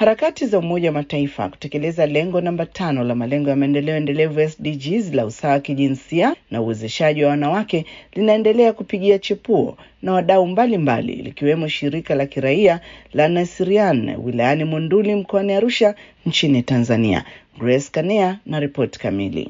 Harakati za Umoja wa Mataifa kutekeleza lengo namba tano la malengo ya maendeleo endelevu SDGs la usawa wa kijinsia na uwezeshaji wa wanawake linaendelea kupigia chepuo na wadau mbalimbali likiwemo shirika la kiraia la Nasirian wilayani Monduli mkoani Arusha nchini Tanzania. Grace Kanea na ripoti kamili.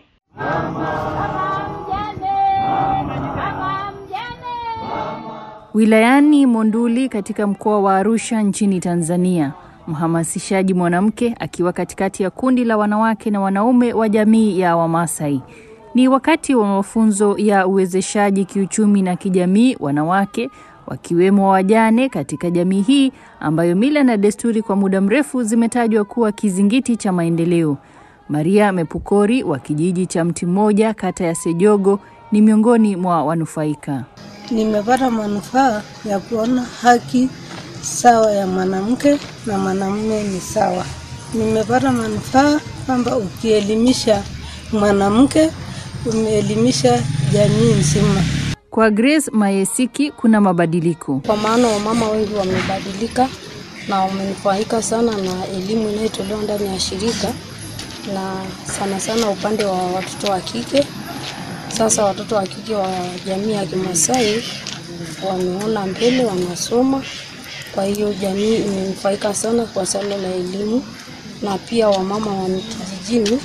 Wilayani Monduli katika mkoa wa Arusha nchini Tanzania, mhamasishaji mwanamke akiwa katikati ya kundi la wanawake na wanaume wa jamii ya Wamasai. Ni wakati wa mafunzo ya uwezeshaji kiuchumi na kijamii wanawake wakiwemo wajane katika jamii hii ambayo mila na desturi kwa muda mrefu zimetajwa kuwa kizingiti cha maendeleo. Maria Mepukori wa kijiji cha Mti Mmoja kata ya Sejogo ni miongoni mwa wanufaika. Nimepata manufaa ya kuona haki sawa ya mwanamke na mwanamume ni sawa. Nimepata manufaa kwamba ukielimisha mwanamke umeelimisha jamii nzima. Kwa Grace Mayesiki kuna mabadiliko. Kwa maana wamama wengi wamebadilika na wamenufaika sana na elimu inayotolewa ndani ya shirika na sana sana upande wa watoto wa kike. Sasa watoto wa kike wa jamii ya Kimasai wameona mbele, wanasoma. Kwa hiyo jamii imenufaika sana kwa suala la elimu, na pia wamama wa kijijini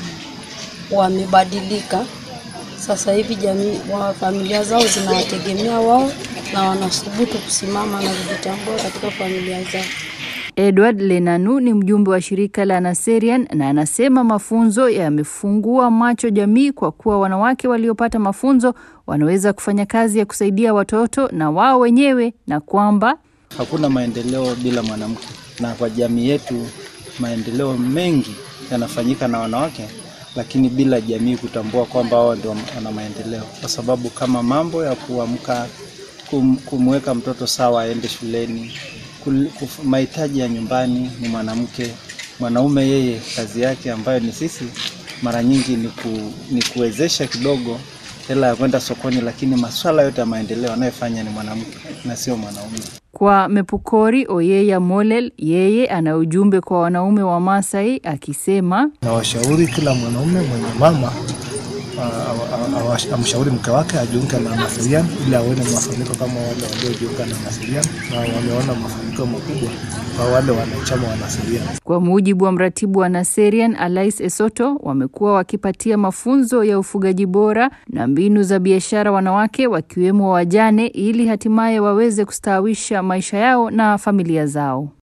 wamebadilika. Sasa hivi jamii wa familia zao zinawategemea wao na wanathubutu kusimama na kujitambua katika familia zao. Edward Lenanu ni mjumbe wa shirika la Naserian na anasema mafunzo yamefungua macho jamii kwa kuwa wanawake waliopata mafunzo wanaweza kufanya kazi ya kusaidia watoto na wao wenyewe na kwamba hakuna maendeleo bila mwanamke, na kwa jamii yetu maendeleo mengi yanafanyika na wanawake, lakini bila jamii kutambua kwamba wao ndio wana maendeleo, kwa sababu kama mambo ya kuamka, kum, kumweka mtoto sawa aende shuleni mahitaji ya nyumbani ni mwanamke. Mwanaume yeye kazi yake ambayo ni sisi mara nyingi ni, ku, ni kuwezesha kidogo hela ya kwenda sokoni, lakini masuala yote ya maendeleo anayofanya ni mwanamke na sio mwanaume. Kwa Mepukori Oyeya Molel, yeye ana ujumbe kwa wanaume wa Masai akisema, na washauri kila mwanaume mwenye mama amshauri mke wake ajiunge na Nasirian ili aone mafanikio kama wale waliojiunga na Nasirian na wameona mafanikio makubwa kwa wale wanachama wa Nasirian. Kwa mujibu wa mratibu wa Naserian Alais Esoto, wamekuwa wakipatia mafunzo ya ufugaji bora na mbinu za biashara wanawake wakiwemo wajane ili hatimaye waweze kustawisha maisha yao na familia zao.